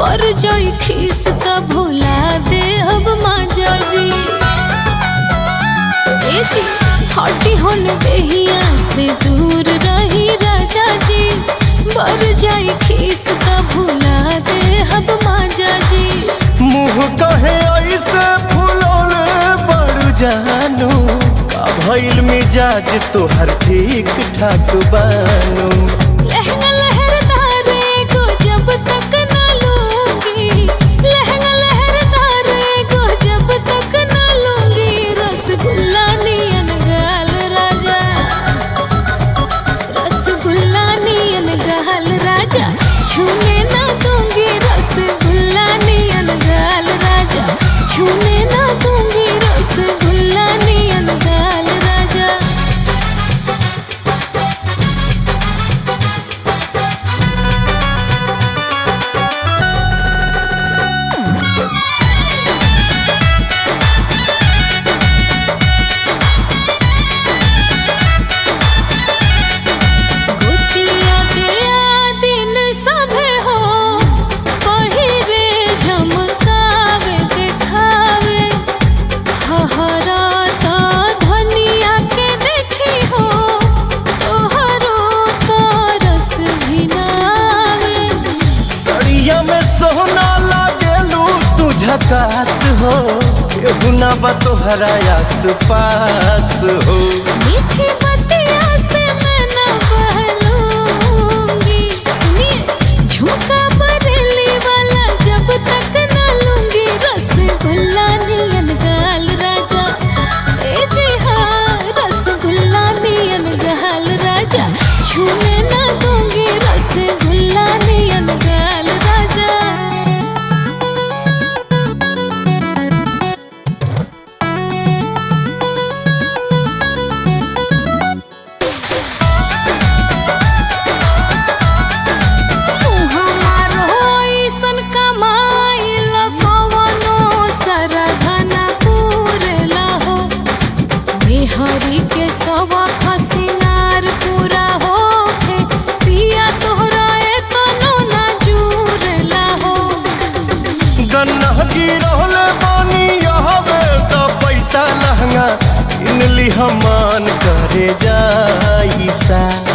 पर जाई खीस का भुला दे अब माजा जी ए जी हटी होन देहिया से दूर रही राजा जी पर जाई खीस का भुला दे अब माजा जी मुँह कहे ऐसे फुलौले बड़ जानू का भइल मिजाज तोहर ठीक ठाक बानू लहंगा लहरदारे को जब तक न लूंगी लहंगा लहरदारे को जब तक न लूंगी रसगुल्ला नियन गाल राजा रसगुल्ला नियन गाल राजा छूने ना दूंगी रसगुल्ला नियन गाल राजा छूने ना दूंगी रसगुल्ला नियन गाल राजा गोतिया दिया दिन सभे हो पहिरे झमकावे देखावे हहरा तो धनिया के देखी हो तोहरो तो रस भिनावे सड़िया में सोना लागेलू तू झकास हो केहू ना बा तोहरा आस पास हो मीठी बतिया से मैं न बहलूंगी सुनिए झुमका बरेली वाला जब तक न लूंगी रसगुल्ला नियन गाल राजा ए जी हाँ रसगुल्ला नियन गाल राजा छूने न दूंगी रसगुल्ला नियन गाल राजा हमारो ऐसन कमाइल कवनो सरधना पूरला हो मेहरी के सवा खसिनार पूरा होखे पिया तोहरा एतनो ना जुरला हो गन्ना गिरहले बानी यहवे त पैसा लहंगा किनली हमान करे जाइसा